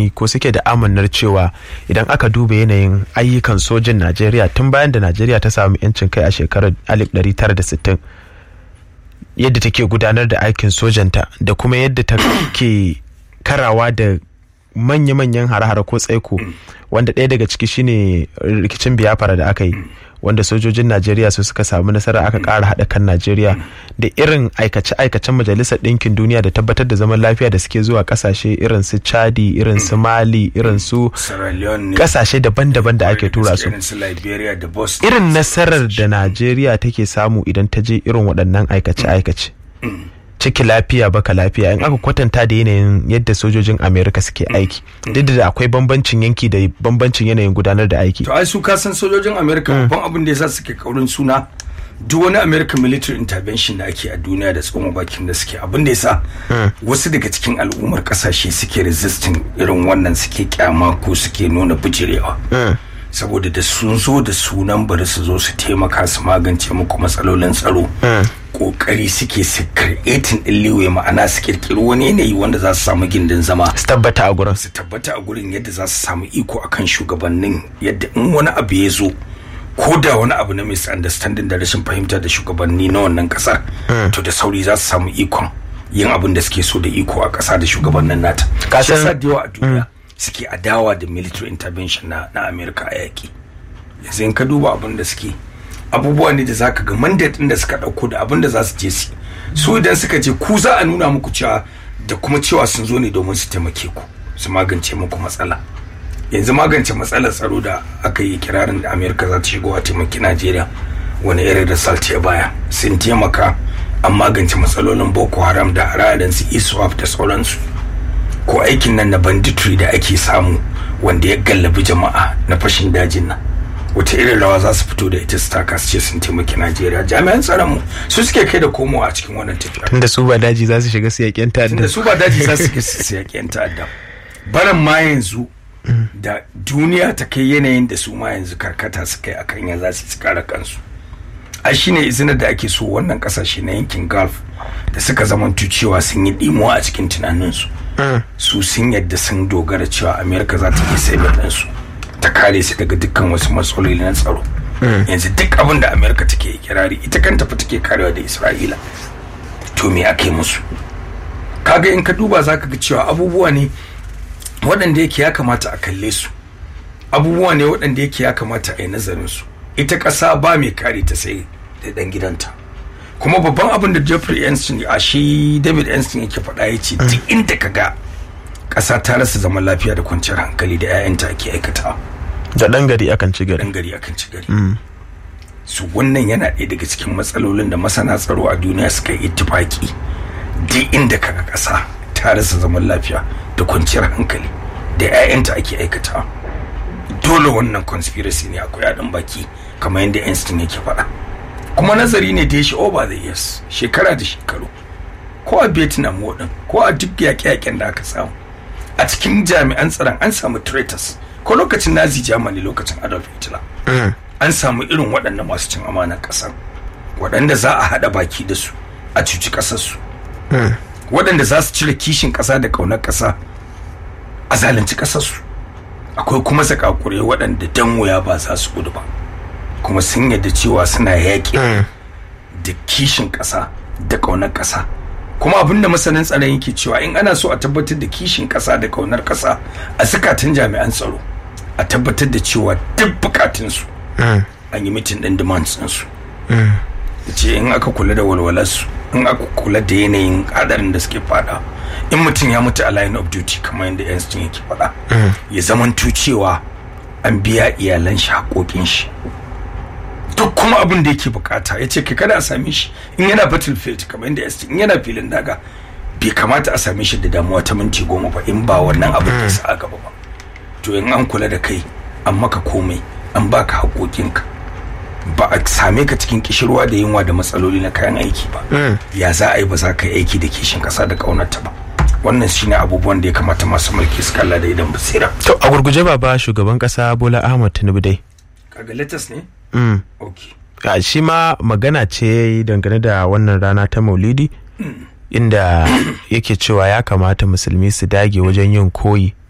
ko suke da amannar cewa idan aka duba yanayin ayyukan sojin najeriya tun bayan da najeriya ta samu 'yancin kai a shekarar 1960 yadda take gudanar da aikin sojanta da kuma yadda ta ke karawa da manya-manyan hare-hare ko tsaiko wanda ɗaya daga ciki shine rikicin biyafara da aka yi wanda sojojin najeriya su suka samu nasara aka ƙara haɗa kan najeriya da irin aikace-aikacen majalisar ɗinkin duniya da tabbatar da zaman lafiya da suke zuwa ƙasashe irin su chadi irin su mali irin su ƙasashe daban-daban da ake tura su irin nasarar da najeriya take samu idan ta je irin waɗannan aikace-aikace ciki lafiya baka lafiya in aka kwatanta da yanayin yadda sojojin amerika suke aiki duk da akwai bambancin yanki da bambancin yanayin gudanar da aiki to ai su kasan sojojin amerika babban abin da yasa suke kaurin suna duk wani american military intervention da ake a duniya da tsoma bakin da suke abin da yasa wasu daga cikin al'ummar kasashe suke resisting irin wannan suke kyama ko suke nuna bijirewa saboda da sun zo da sunan bari su zo su taimaka su magance muku matsalolin tsaro kokari suke su creating din liwe ma'ana su kirkiri wani yanayi wanda za su samu gindin zama su tabbata a gurin su tabbata a gurin yadda za su samu iko akan shugabannin yadda in wani abu ya zo ko da wani abu na misunderstanding da rashin fahimta da shugabanni na wannan kasa to da sauri za su samu ikon yin abin da suke so da iko a kasa da shugabannin nata kasan da yawa a duniya suke adawa da military intervention na na America a yaki yanzu in ka duba abin da suke abubuwa ne da zaka ga mandate din da suka dauko da abin da za su je su su idan suka je ku za a nuna muku cewa da kuma cewa sun zo ne domin su taimake ku su magance muku matsala yanzu magance matsalar tsaro da aka yi kirarin da America za ta shigo a taimaki Najeriya wani irin result ya baya sun taimaka an magance matsalolin Boko Haram da haradan su ISWAP da sauransu ko aikin nan na banditry da ake samu wanda ya gallabi jama'a na fashin dajin nan wata irin rawa za su fito da ita su taka su ce sun taimaki najeriya jami'an tsaron mu su suke kai da komowa a cikin wannan tafiya tunda su ba daji za su shiga su yaƙen ta'adda tunda su ba daji za su shiga su yaƙen ta'adda baran ma yanzu da duniya ta kai yanayin da su ma yanzu karkata su kai akan ya za su kare kansu a shine izinin da ake so wannan kasashe na yankin gulf da suka zamantu cewa sun yi dimuwa a cikin tunaninsu su sun yadda sun dogara cewa amerika za ta yi sabin ɗinsu ta kare su daga dukkan wasu matsaloli na tsaro yanzu duk abin da amerika take kirari ita kanta fa take karewa da isra'ila to me aka yi musu kaga in ka duba za ka ga cewa abubuwa ne waɗanda yake ya kamata a kalle su abubuwa ne waɗanda yake ya kamata a yi nazarin su ita ƙasa ba mai kare ta sai da ɗan gidanta kuma babban abin da Jeffrey Einstein a shi David Einstein yake faɗa ya ce duk inda ka ga ƙasa ta rasa zaman lafiya da kwanciyar hankali da 'ya'yanta ake aikata da ɗan gari akan ci gari ɗan gari akan ci gari su wannan yana ɗaya daga cikin matsalolin da masana tsaro a duniya suka yi ittifaki duk inda ka ga ƙasa ta rasa zaman lafiya da kwanciyar hankali da 'ya'yanta ake aikata dole wannan conspiracy ne akwai haɗin baki kamar yadda Einstein yake faɗa kuma nazari ne da ya shi over the years shekara da shekaru ko a vietnam waɗin ko a duk yaƙe-yaƙen da aka samu a cikin jami'an tsaron an samu traitors ko lokacin nazi germany lokacin adolf hitler an samu irin waɗannan masu cin amanar ƙasar waɗanda za a haɗa baki da su a cuci ƙasarsu waɗanda za su cire kishin ƙasa da ƙaunar ƙasa a zalunci ƙasarsu akwai kuma zakakure waɗanda dan wuya ba za su gudu ba kuma sun yadda cewa suna yaƙi da kishin ƙasa da ƙaunar ƙasa kuma abin da masanin tsaron yake cewa in ana so a tabbatar da kishin ƙasa da ƙaunar ƙasa a zukatan jami'an tsaro a tabbatar da cewa duk bukatunsu an yi mitin ɗin demands ɗinsu ce in aka kula da walwalarsu in aka kula da yanayin hadarin da suke fada in mutum ya mutu a line of duty kamar yadda Einstein yake faɗa ya zamanto cewa an biya iyalan shi haƙoƙin shi duk kuma abin da yake bukata ya ce kai kada a same shi in yana battlefield kamar yadda Einstein in yana filin daga bai kamata a same shi da damuwa ta minti goma ba in ba wannan abin da sa a gaba ba to in an kula da kai an maka komai an baka haƙoƙinka ba a same ka cikin kishirwa da yunwa da matsaloli na kayan aiki ba ya za a yi ba za ka yi aiki da kishin kasa da kaunarta ba wannan shine abubuwan da ya kamata masu mulki su kalla da idan basira to a gurguje baba shugaban kasa bola ahmad tinubu dai kaga latest ne mm. okay a shi ma magana ce dangane da wannan rana ta maulidi inda yake cewa ya kamata musulmi su dage wajen yin koyi